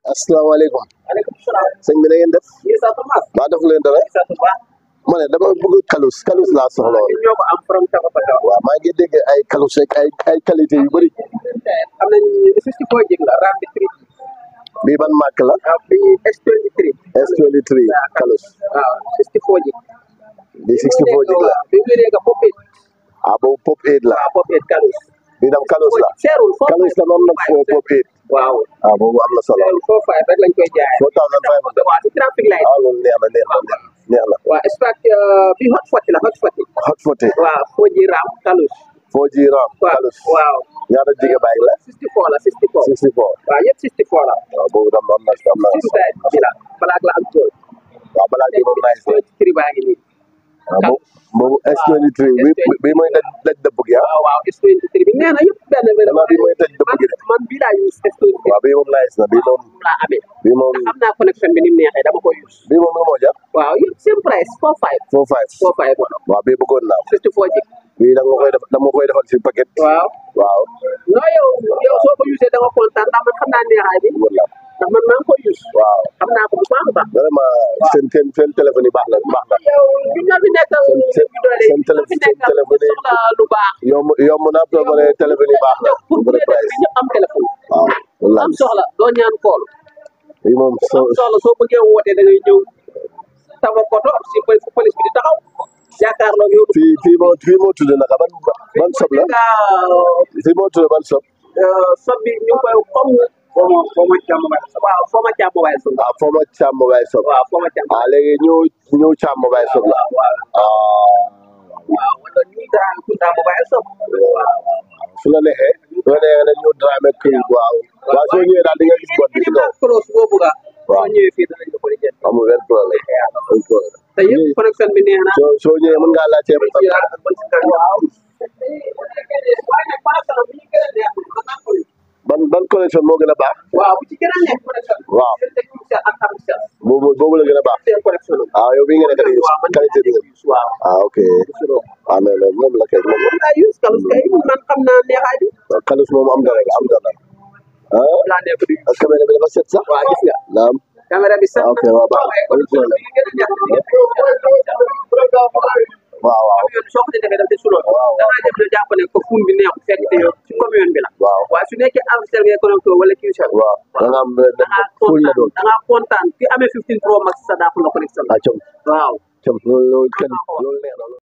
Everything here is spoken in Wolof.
asalaamaaleykum aleykum salaam. sëñ bi na ngeen def lii sax Thomas. waa def leen dara sant bu baax. ma ne dama bëgg kalus kalus laa soxla woon ñun ñoo ko am from Tabakoto. waaw maa ngi dégg ay kalus ak ay ay qualité yu bëri am nañ 64 jig la RAM bi 3. bii ban marque la waaw bi S23. S23 kalus waaw 64 jig. bii 64 jig la bi wéree nga pop it. ah boobu pop 8 la waaw pop it kalus. bii tam kalus la seerul foo kalus tam am na foo pop 8 waaw. ah boobu am na solo seerul foo fay rek lañ koy jaayee. 4500 waaw si trafic light. ah loolu neex na neex na neex na waaw espace bi hot 40 la hot 40. hot 40 waaw foo ji RAM kalus. 4G RAM waaw kalus waaw. ñaata gigabyte la 64 la 64. 64 waaw yëpp 64 la. waaw boobu tam am na am na si saa ji la balaa la am tool. waaw balaa bii moom nice na tri baa ngi nii. waaw boobu boobu S23 bi bi mooy daj daj dëpp gi ah waaw waaw S23 bi nee na yëpp benn benn. Xanaa bii mooy tëj dëpp gi de. man bii laa use S23 waaw bii moom nice na bii moom moom laa amee. bii moom xam naa connexion bi ni mu neexee dama koy use. bii moom lu moo jar waaw yëpp same price 45. 45 45 wala. waaw bii bëggoon naa ko 64 jig. bii da nga koy def da nga koy defal si paquet waaw. waaw non yow yow soo ko usee da nga kontaan ndax man xam naa neexaay bi. bëggoon naa ko ndax man maa ngi koy use. waaw xam naa ko bu baax a baax. vraiment seen seen seen téléphone yi baax na baax na yow ñu ñoo fi nekkal. Seen- seen- ñu doole seen télé- ñu fi seen nekkal téléphone yi- soxla lu baax. yomb yomb na pour ma ne téléphone yi baax na pour bu bu dee dee price bi ñëpp am téléphone. waaw wallaay am soxla doo ñaan kool. bii moom so am soxla soo bëggee woote da ngay ñëw Tabakoto si poli- fu police bi di taxaw jàkkaarloo yow. fii fii moo fii moo tudd naka ban ban sob la nga fii moo tudd ban sob sob bi ñu ngi koy comme foo ma foo ma càmm waaye sob waaw foo ma càmm waaye sob ah foo ma càmm baay sob waaw foo ma càmm ah léegi ñëw ñëw càmm baay sob la waaw waaw ah waaw wala ñu dara ku càmm waaye sob waaw su la neexee su la neexee nag ñëw Dramé kër waaw waaw soo ñëwee daal di nga gis bot bi ci kaw close boo bëgg a Waaw. soo ñëwee fii danañ la ko lijjanti amul benn problème amul problème te yëpp connexion bi neex na soo soo ñëwee mën ngaa laajte ba ci raad ba ci kan waaw waaye nag connexion bi ñu gën a neex man naa ko use. ban ban connexion moo gën a baax waaw bu ci gën a neex connexion bi waaw seen technicien ak commercial boobu boobu la gën a baax seen connexion la ah yow bii nga nekk di waaw man qualité bi nga waaw ah ok ah mais mais moom la kay moom la ah use kalus kay man xam naa neexaay bi kalus moom am dara la am dara ah laa nekk di ak caméra bi dafa set sax waaw gis nga naam caméra bi sax ok waaw baax ay connexion bi gën a neex waaw waaw camion soo ko defee daf di suloo Waaw. da ngaa dem ne jàpp ne ko fun bi neexu fekk te yow ci camion bi la waaw waaye su nekkee Alcatel ngay connecté wala Qcell waaw da nga am da ngaa full la doon kontaan da ngaa kontaan ki amee 15 pro max sa daa ko la connexion ah com waaw com loolu loolu kenn loolu neex na